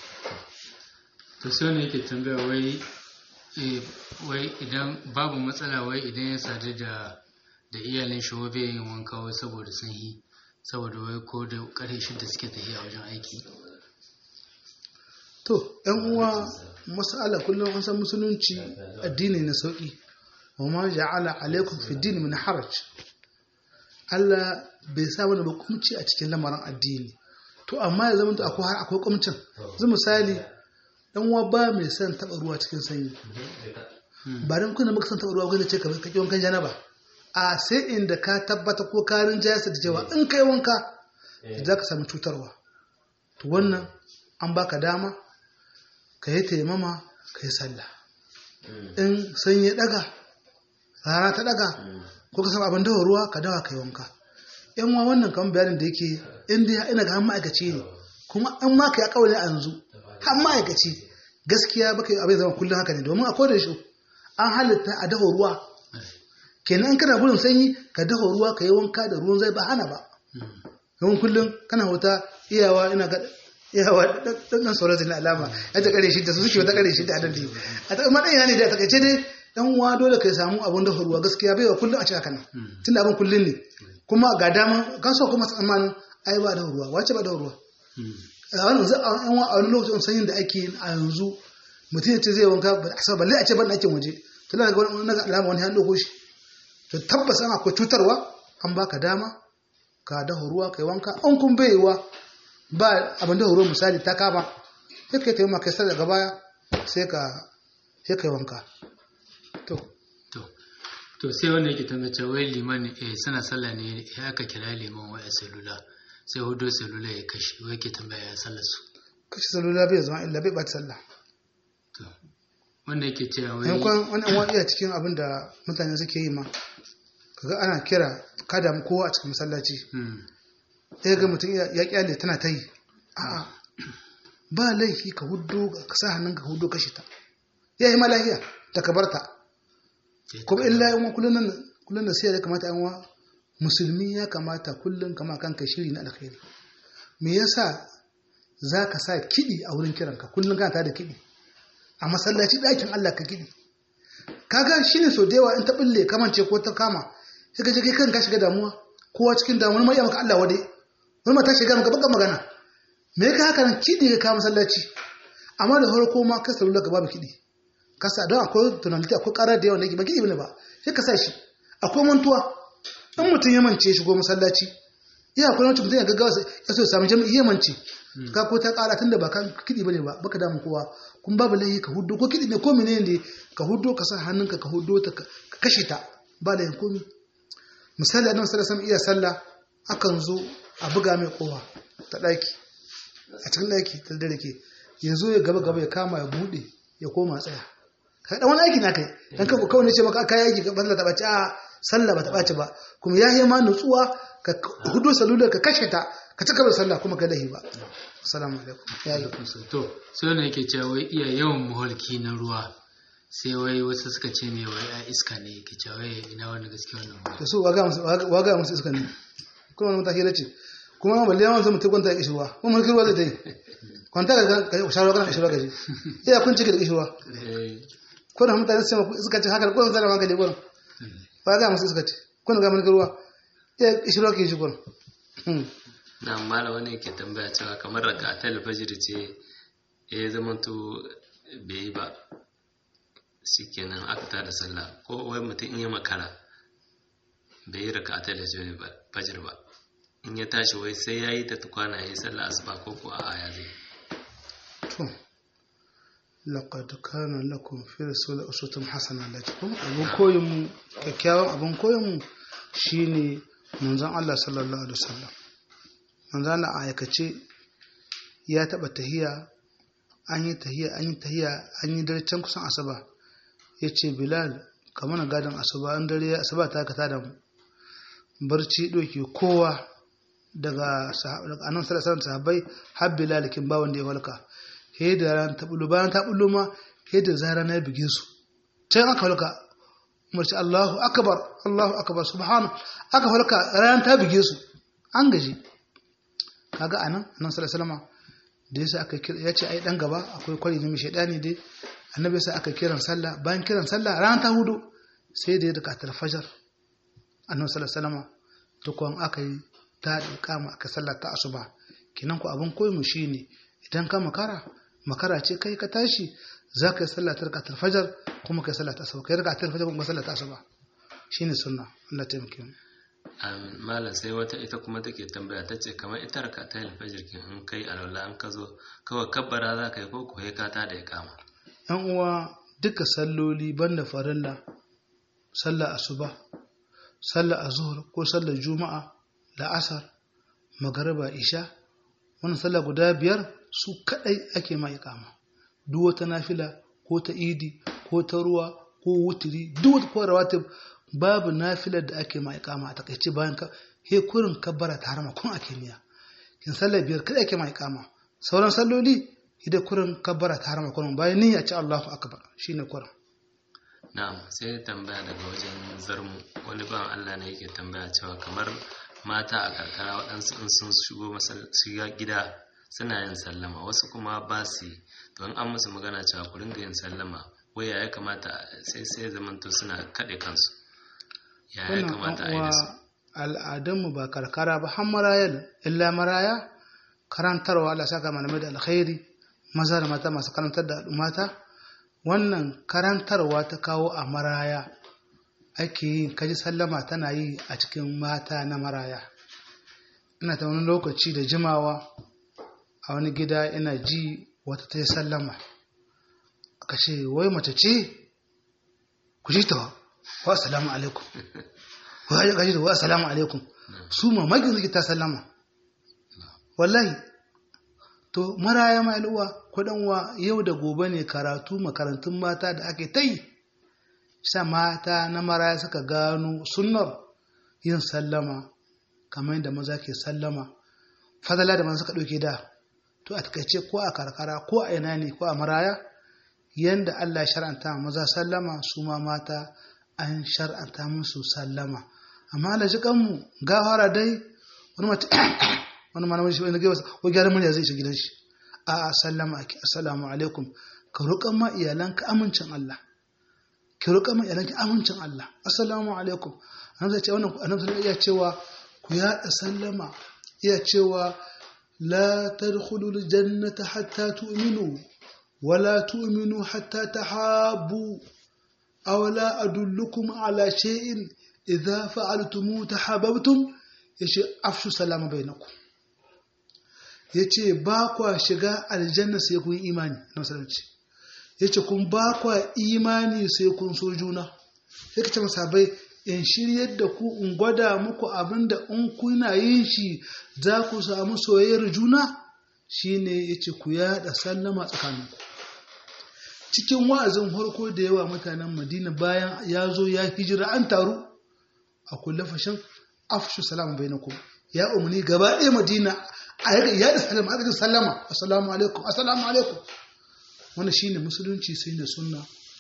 to sai ne yake tambaya wai wai idan babu matsala wai idan ya sadu da da iyalin shi bai yin wanka wai saboda sun yi saboda wai ko da ƙarfe shida suke tafiya wajen aiki to yan uwa mas'ala kullum an san musulunci addini na sauki wa ma ja'ala alaikum fi din min haraj Allah bai sa mana ba kumci a cikin lamarin addini to amma ya zama akwai har akwai kumcin zai misali dan uwa ba mai son taba ruwa cikin sanyi ba dan kuna muka son taba ruwa gwanda ce ka kake wankan janaba a sai inda ka tabbata ko ka rinjaya da cewa in kai wanka za ka samu cutarwa to wannan an baka dama ka yi taimama ka yi sallah in sanyi ya daga rana ta daga ko ka samu abin dawa ruwa ka dawa ka yi wanka yan wa wannan kan bayanin da yake inda ya ina ga han ma'aikaci ne kuma an ma ka ya kawai a yanzu har ma'aikaci gaskiya baka abin zama kullum haka ne domin a koda shi an halitta a dafa ruwa kenan in kana gudun sanyi ka dafa ruwa ka yi wanka da ruwan zai ba hana ba yawan kullum kana wuta iyawa ina ga iyawa dan sauran zai alama ya ta kare shi da su suke wata kare shi da adalci a ta madan yana ne da takaice dai dan uwa dole ka samu abun dafa ruwa gaskiya bai wa kullum a cika kana tun da abin kullum ne kuma ga dama kan so kuma tsammanin ai ba da ruwa wace ba da ruwa a wani a wani lokacin sanyin da ake a yanzu mutum ya ce zai wanka ba a balle a ce ban ɗakin waje to na ga wani na ga alama wani hannu ko shi to tabbas an akwai cutarwa an baka dama ka dafa ruwa kai wanka an kun baiwa ba abin da ruwa misali ta kama sai kai taimaka kai sai daga baya sai ka sai kai wanka to to to sai wanda yake tambace wai liman eh suna sallah ne ya aka kira liman waya salula sai hudo salula ya kashe wai ke tambaya ya sallar su kashe salula bai zama illa bai bata sallah to wanda yake cewa wai yankon wani an iya cikin abin da mutane suke yi ma kaga ana kira kada mu kowa a cikin masallaci Hmm. ɗaya ga mutum ya ya kyale tana ta yi a'a ba laifi ka huddo ka sa hannun ka huddo kashe ta ya yi malahiya ta ka barta kuma illa yan kullun nan kullun da sai ya kamata yan wa musulmi ya kamata kullun kama kanka shiri na alkhairi me yasa zaka sa kidi a wurin kiranka kullun kana tada kidi a masallaci ɗakin Allah ka kidi kaga shine so da yawa in ta bulle kamance ko ta kama sai ka je kai kanka shiga damuwa kowa cikin damuwa mai maka Allah wade wani mata shiga maka baka magana me ka haka nan kidi ka kawo masallaci amma da farko ma ka sallu ka babu kidi kasa don akwai tunaniti akwai karar da yawa na ba gidi bane ba sai ka sa shi akwai mantuwa in mutum ya mance shigo masallaci iya akwai wani mutum ya gaggawa sai ya so ya samu jami'i ya mance ka ko ta kara tunda ba kan kidi bane ba baka damu kowa kun babu laifi ka huddo ko kidi ne ko menene ne ka huddo ka sa hannunka ka huddo ta ka kashe ta ba laifin komi misali annabi sallallahu alaihi iya sallah akan zo a buga mai kowa ta daki a cikin daki ta dare ke ya zo ya gaba gaba ya kama ya bude ya koma tsaya ka dan wani aiki na kai dan ka kawai ne ce maka kai aiki ka balla ta bace a sallah ba ta bace ba kuma ya yi ma nutsuwa ka hudu salula ka kashe ta ka cika da sallah kuma ka dahi ba assalamu alaikum ya yi to sai wanda yake cewa wai iya yawan muhalki na ruwa sai wai wasu suka ce mai wai a iska ne yake cewa wai ina wani gaske wannan ruwa da su waga musu waga musu iska ne kuma wani mutaki da ce kuma balle yawan zai mutu kwanta ya kishi ruwa kuma mulkin ruwa zai ta yi kwanta ka ka shawarwa kana kishi ruwa gaji iya kun cike da kishi ruwa ko da mutane su suka ce haka ko zai magani gurin ba ga musu suka ce kun ga mulkin ruwa iya kishi ruwa ke shi gurin na mala wani ke tambaya cewa kamar raka a talfajir ce ya zama to bai yi ba shikenan aka tada sallah ko wai mutum in ya makara bai yi raka a talfajir ba in ya tashi wai sai ya yi ta tukwana ya yi sallah asuba ko ko a ya zai to laqad kana lakum fi rasulillah uswatun hasana lakum abun koyin mu kyakkyawan abun koyin mu shine manzon Allah sallallahu alaihi wasallam manzon Allah a aikace ya taba tahiya an yi tahiya an yi tahiya an yi dare can kusan asuba yace bilal ka mana gadon asuba an dare asuba ta ka tada mu barci doke kowa daga annan sallallahu sahabbai har bilal kin ba wanda ya walka he da ran ta bulu bayan ta bulu ma he da zara na bige su can aka walka umarci Allahu akbar Allahu akbar subhana aka walka ran ta bige su an gaji kaga anan annan sallallahu da yasa aka kira yace ai dan gaba akwai kwari ne mai shedani dai annabi sai aka kiran sallah bayan kiran sallah ran ta hudu sai da ya daga tarfajar annabi sallallahu alaihi wasallam tukun aka yi ta kama aka sallar ta asuba kinan ku abin koyi mu shine idan ka makara makara ce kai ka tashi za ka yi sallar ta rakatul fajar kuma kai sallar ta asuba kai rakatul fajar kuma sallar ta asuba shine sunna Allah ta yi mu Amin. malam sai wata ita kuma take tambaya ta ce kamar ita raka ta alfajir kin in kai alwala an ka zo kawai kabbara za ka yi ko ko ka ta da ya kama yan uwa duka salloli banda farilla sallar asuba sallar azhur ko sallar juma'a la'asar magariba isha wannan sallah guda biyar su kadai ake ma iqama duk wata nafila ko ta idi ko ta ruwa ko wutiri duk wata ko rawatib babu nafilar da ake ma iqama a takaice bayan ka he kurin kabbara ta harama kun ake miya kin sallar biyar kadai ake ma iqama sauran salloli ida kurin kabbara ta harama kurin bayan niyya ce Allahu akbar shine kurin na'am sai tambaya daga wajen zarmu wani ban Allah ne yake tambaya cewa kamar mata a karkara waɗansu in sun shigo shiga gida suna yin sallama wasu kuma ba su yi to in an musu magana cewa ku ringa yin sallama waya ya kamata sai sai zamanto suna kaɗe kansu ya ya kamata a yi da su al'adunmu ba karkara ba har maraya illa maraya karantarwa Allah saka malamai da alkhairi maza da mata masu karantar da mata wannan karantarwa ta kawo a maraya ake yin kaji sallama tana yi a cikin mata na maraya ina ta wani lokaci da jimawa a wani gida ina ji wata ta yi sallama aka ce wai mace ce ku ji ta wa assalamu alaikum wa ya gaji da wa assalamu alaikum su mamakin suke ta sallama wallahi to maraya ma uwa kudanwa yau da gobe ne karatu makarantun mata da ake ta yi sa mata na maraya suka gano sunnar yin sallama kamar yadda maza ke sallama fadala da maza suka ɗauke da to a takaice ko a karkara ko a ina ne ko a maraya yanda Allah shar'anta maza sallama su ma mata an shar'anta musu sallama amma da jikanmu gafara dai wani mata wani malamin shi wani gaba ko gyaran murya zai shiga gidan shi a sallama ake assalamu alaikum ka roƙan ma iyalanka amincin Allah ki roƙan ma iyalanka amincin Allah assalamu alaikum annabi zai ce wannan annabi iya cewa ku yaɗa sallama iya cewa la tadkhulul jannata hatta tu'minu wala tu'minu hatta tahabbu aw la adullukum ala shay'in idza fa'altum tahabbtum yace afshu salama bainakum yace ba kwa shiga aljanna sai kun imani na musulunci yace kun ba kwa imani sai kun so juna sai kace masabai in shiryar da ku in gwada muku abinda in kuna yin shi za ku samu soyayyar juna shine yace ku yada sallama tsakaninku cikin wa'azin harko da yawa mutanen madina bayan ya zo ya hijira an taru a kulle fashin afshu salama bai ya umarni gaba ɗaya madina a yaga ya da salama aka sallama assalamu alaikum assalamu alaikum wani shine musulunci sai ne sunna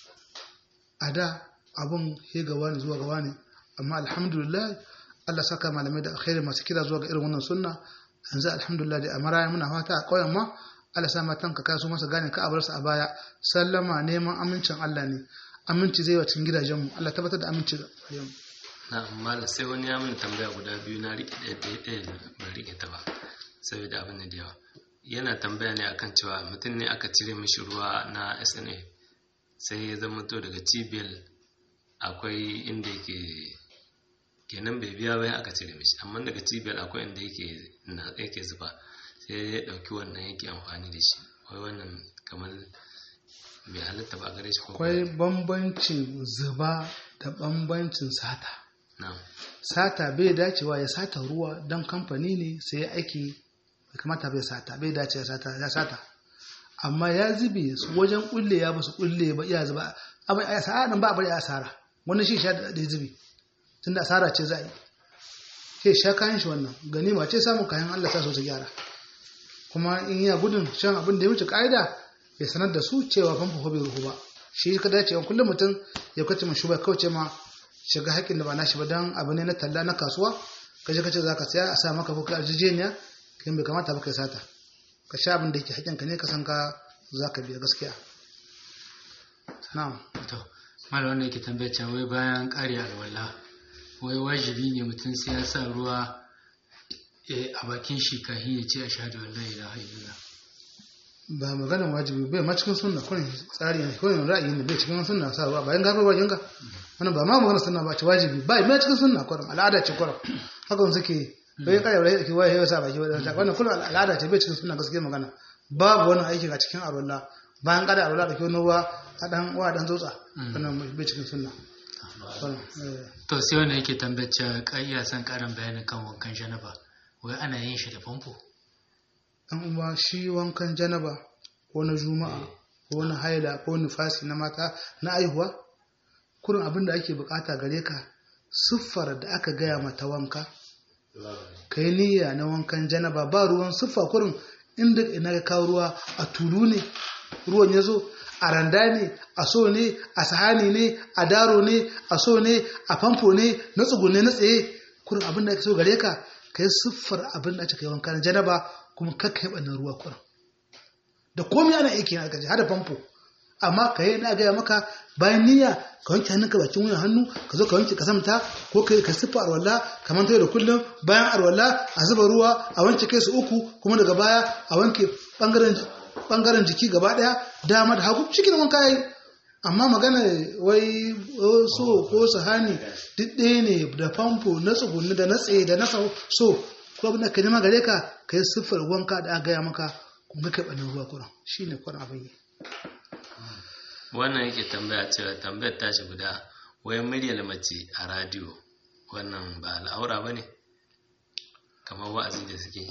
a da abun he gawa ne zuwa gawa ne amma alhamdulillah Allah saka malamai da alkhairi masu kira zuwa ga irin wannan sunna yanzu alhamdulillah da amara muna fata a ƙauyen ma Allah sa matan ka kaso masa gane ka abar su a baya sallama neman amincin Allah ne aminci zai wacin gidajenmu Allah tabbatar da aminci da mu na amma sai wani ya mini tambaya guda biyu na riƙe ɗaya ɗaya ɗaya ban riƙe ta ba saboda abin da yawa yana tambaya ne akan cewa mutum ne aka cire mishi ruwa na sna sai ya zama to daga cibiyar akwai inda yake kenan bai biya bayan aka cire mishi amma daga cibiyar akwai inda yake yake zuba sai ya ɗauki wannan yake amfani da shi wai wannan kamar bai halitta ba gare shi ko akwai bambancin zuba da bambancin sata na'am sata bai dacewa ya sata ruwa don kamfani ne sai aiki bai kamata bai sata bai dace ya sata ya sata amma ya zube su wajen kulle ya ba su kulle ba iya zuba amma a asara nan ba a bari a asara wannan shi sha da zube tunda asara ce za a yi sai sha kayan shi wannan ganima ce samun kayan Allah ta so su gyara kuma in ya gudun shan abin da ya wuce ka'ida ya sanar da su cewa famfo ko bai ruhu ba shi ka dace wa kullum mutum ya kwace mu shuba kauce ma shiga haƙƙin da ba nashi ba dan abu ne na talla na kasuwa ka je ka ce za ka saya a sa maka ko ka arjejeniya kin bai kamata ba kai sata ka sha abin da yake haƙƙin ka ne ka san ka za ka biya gaskiya na'am to malam wanda yake tambaya cewa wai bayan ƙari alwala wai wajibi ne mutum sai ya sa ruwa eh, a bakin shi kafin ya ce ashhadu an la ilaha illallah ba maganar wajibi bai ma cikin sunna kurin tsari ne kurin ra'ayi ne bai cikin sunna sa ruwa bayan gafar bakin ka wannan ba ma magana sunna ba ce wajibi ba mai cikin sunna kurum al'ada ce kurum haka wani suke bai kai rai ke waye yasa baki wadda wannan kullum al'ada ce bai cikin sunna gaskiya magana babu wani aiki a cikin arwalla bayan kada arwalla da ke wani ruwa a dan wa dan tsotsa wannan bai cikin sunna to sai wanda yake tambayar ka iya son karin bayanin kan wankan janaba wai ana yin shi da famfo dan uwa shi wankan janaba ko na juma'a ko na haila ko nufasi na mata na aihuwa kurin abin da ake bukata gare ka siffar da aka gaya mata wanka ka yi niyya na wankan janaba ba ruwan siffa kurin inda ina ka kawo ruwa a tulu ne ruwan ya zo a randa ne a so ne a sahani ne a daro ne a so ne a famfo ne na tsugune na tsaye kurin abin da ake so gare ka ka yi siffar abin da ake kai wankan janaba kuma kakka yi ɓannan ruwa kurin da komai ana aiki na gaji hada famfo amma ka yi na gaya maka bayan niyya ka wanke hannunka bakin wuyan hannu ka zo ka wanke kasamta ko ka ka siffa arwalla kamar ta da kullum bayan arwalla a zuba ruwa a wanke kai su uku kuma daga baya a wanke bangaren jiki gaba daya dama da hagu cikin wanka yayi amma magana wai so ko sahani duk ɗaya ne da famfo na tsugunni da na tsaye da na so ko abin da ka nema gare ka ka yi siffar wanka da aka gaya maka kuma kai ɓanin ruwa kuran shi ne kuran abin yi wannan yake tambaya cewa tambayar tashi guda wayan muryar mace a radiyo wannan ba al'aura ba ne kamar wa'azi da suke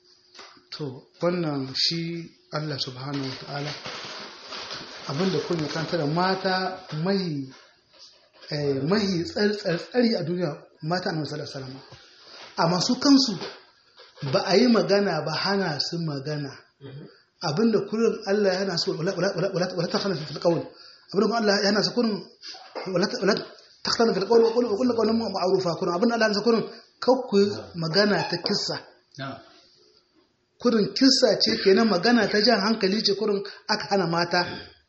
to wannan shi allah subhanahu wa ta'ala abinda kun ya kanta da mata mahi mahi tsari a duniya mata na wasu salama amma su kansu ba a yi magana ba hana su magana abinda kullum Allah yana so wala ta khana fil qawl abinda Allah yana so kullum wala ta khana fil qawl wa kullu qawlin ma'rufa kullum abinda Allah yana so kullum kakku magana ta kissa kullum kissa ce kenan magana ta jan hankali ce kullum aka hana mata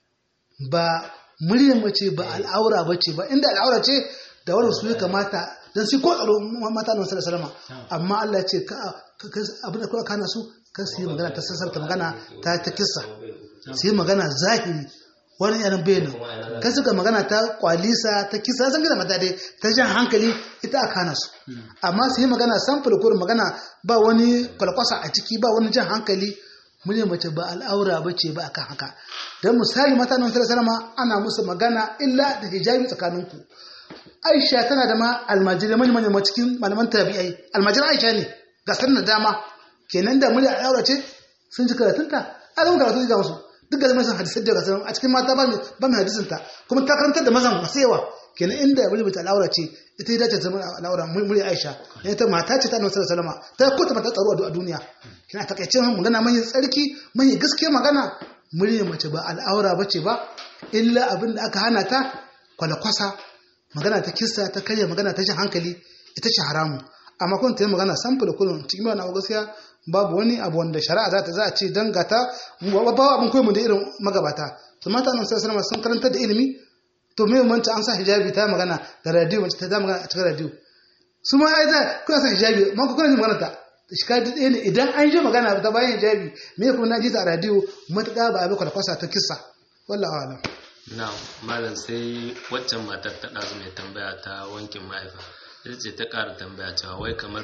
ba muryar mace ba al'aura bace ba inda al'aura ce da wannan su ya kamata dan sai ko tsaro mata na sallallahu alaihi wasallam amma Allah ya ce ka abinda kuka kana su kan su yi magana ta sassarta magana ta ta kissa su yi magana zahiri wani yaran bayanin kan suka magana ta kwalisa ta kisa san gina mata dai ta jan hankali ita aka hana su amma su yi magana samfur kurin magana ba wani kwalkwasa a ciki ba wani jan hankali mune mace ba al'aura ba ce ba akan haka don misali mata nan salama ana musu magana illa da hijabi tsakaninku aisha tana da ma almajirai manyan manyan cikin malaman tabi'ai almajirai aisha ne ga sanin dama kenan da murya al'aura ce sun ji karatunta a zama karatu ga wasu duk da zama sun hadisai da gasar a cikin mata ba mai hadisin ta kuma ta karantar da mazan masu yawa kenan inda murya mace al'aura ce ita ya dace zama al'aura murya aisha ne ta mata ce ta annabi sallallahu alaihi ta kota mata tsaro a duniya kina takaice magana manyan tsarki manyan gaskiya magana murya mace ba al'aura bace ba illa abin da aka hana ta kwalakwasa magana ta kissa ta karya magana ta shi hankali ita ce haramu amma kun ta yi magana samfula kullum cikin bayan abu gaskiya babu wani abu wanda shari'a za ta za a ce don gata ba abin koyi mu da irin magabata su mata nan sai sanarwa sun karanta da ilimi to me manta an sa hijabi ta magana da radio mace ta da magana a cikin radio su ma ai za kuna sa hijabi ma ku kuna jin magana ta shi ka da ne idan an ji magana ta bayan hijabi me kuma na ji ta a radio matuƙa ba a bi kwalkwasa ta kissa wallahi alam na malam sai waccan matar ta ɗazu mai tambaya ta wankin mahaifa ita ce ta ƙara tambaya cewa wai kamar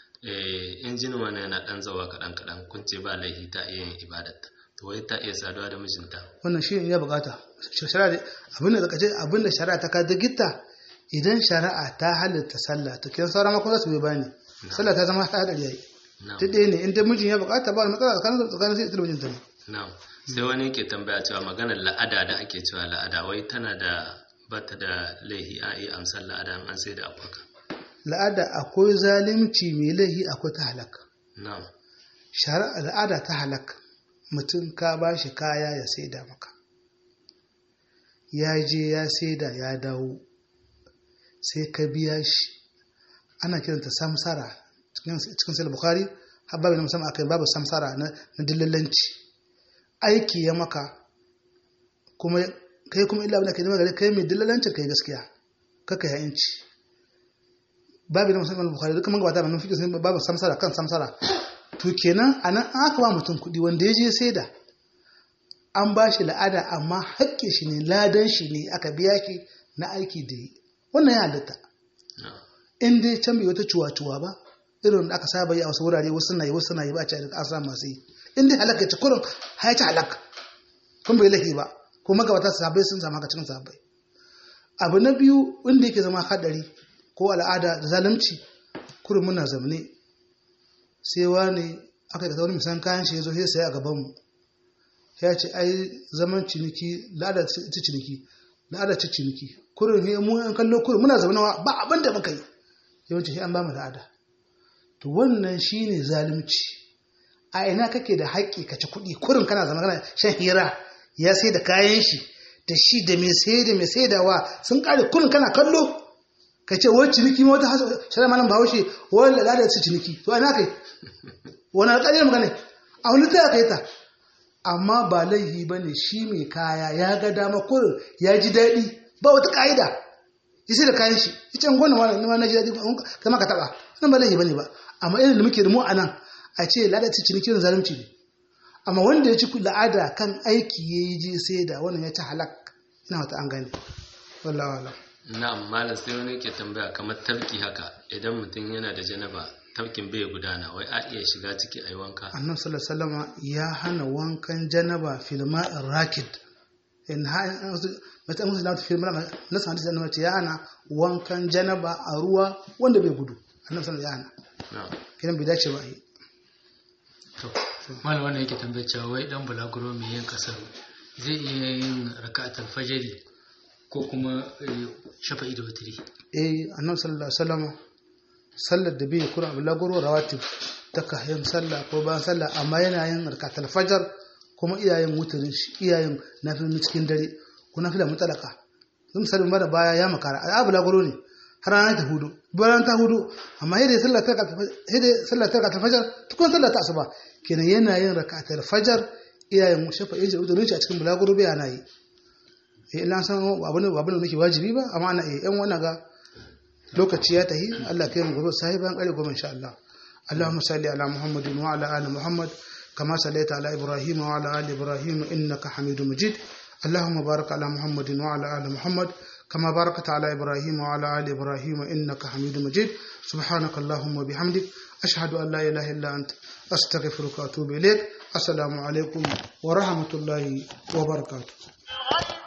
injin wani yana ɗan zawa kaɗan kaɗan kun ce ba laifi ta iya yin ibadarta to wai ta iya saduwa da mijinta wannan shi ya bukata abinda da kace abinda shari'a ta kada gitta idan shari'a ta halitta sallah to kin sauran makon su bai bani sallah ta zama hadari yayi ta ɗaya ne in dai mijin ya bukata ba matsala tsakanin tsakanin sai ita mijinta ne na'am sai wani ke tambaya cewa maganar la'ada da ake cewa la'ada wai tana da bata da laihi a iya amsar la'ada an sai da akwaka la'ada akwai zalimci mai laihi akwai ta halak na'am shari'a al'ada ta halak mutum ka ba shi kaya ya saida maka ya je ya saida ya dawo sai ka biya shi ana kiranta samsara cikin sai bukari habbabi na musamman akai babu samsara na dillallanci aiki ya maka kuma kai kuma illa abin da nema gare kai mai dillalancin kai gaskiya kaka ya inci babu na musamman bukari duka man gabata ba nufi sun babu samsara kan samsara to kenan a nan aka ba mutum kuɗi wanda ya je sai da an ba shi la'ada amma haƙƙi shi ne ladan shi ne aka biya shi na aiki da yi wannan ya halitta in dai can bai wata cuwa-cuwa ba irin da aka saba yi a wasu wurare wasu na yi wasu na yi ba a ce an samu masu yi in dai halaka ci kurin haya ci halaka kun bai lahi ba ko magabata sahabbai sun samu haka cikin sahabbai abu na biyu wanda yake zama hadari ko al'ada da zalunci kurin muna zamne sai wani aka yi wani misan kayan shi ya zo sai a gaban mu ya ce ai zaman ciniki la'ada ci ciniki la'ada ci ciniki kurin he mu an kallo kurin muna zaunawa ba abin da muka yi yawanci an ba mu la'ada to wannan shine zalunci a ina kake da haƙƙi ka ci kuɗi kurin kana zama kana shan hira ya sai da kayan shi da shi da mai sai da mai saidawa sun kare kurin kana kallo ka ce wani ciniki ma wata shara malam bahaushe wani la'ada ci ciniki to ina kai wani alƙaliyar magana a wani ta kai ta amma ba laihi ba ne shi mai kaya ya ga dama kurin ya ji daɗi ba wata ƙa'ida ya sai da kayan shi ita an gwana wani na ji daɗi kama ka taɓa nan ba laihi ba ne ba amma irin da muke da mu a nan a ce ladaci cinikin zalunci ne amma wanda ya ci la'ada kan aiki ya yi je sai da wannan ya ci halak ina wata an gane wallahi wallahi na'am malam sai wani ke tambaya kamar tabki haka idan mutum yana da janaba tabkin bai gudana wai a iya shiga ciki a yi wanka annabi sallallahu alaihi wasallam ya hana wankan janaba fil ma'ir rakid in ha mata musu da fil ma'a nasu hadisi annabi ya hana wankan janaba a ruwa wanda bai gudu annabi sallallahu ya hana kiran bai dace ba yi to malam wannan yake tambayar cewa wai dan bulaguro mai yin kasar zai iya yin raka'atul fajri ko kuma shafa'i da wutri eh annabi sallallahu alaihi wasallam sallar da bai kura bulaguro rawatib ta kayan sallah ko bayan sallah amma yana yin raka'atul fajr kuma iyayen wutrin shi iyayen nafilin cikin dare ko nafila mutalaka sun misali mara baya ya makara a bulaguro ne har ranar ta hudu bayan ta hudu amma hede sallar ta hede sallar ta ta fajar tukun sallar ta asuba kenan yana yin rakatul fajar iyayen shafa yaji udurin shi a cikin bulaguro bai ana yi eh ina san abin abin da nake wajibi ba amma ana eh yan wannan ga lokaci ya tahi Allah kai mu gobe sai bayan kare gobe insha Allah اللهم صل على محمد وعلى ال محمد كما صليت على ابراهيم وعلى ال ابراهيم انك حميد مجيد اللهم بارك على محمد وعلى ال محمد كما باركت على إبراهيم وعلى آل إبراهيم إنك حميد مجيد سبحانك اللهم وبحمدك أشهد أن لا إله إلا أنت أستغفرك وأتوب إليك السلام عليكم ورحمة الله وبركاته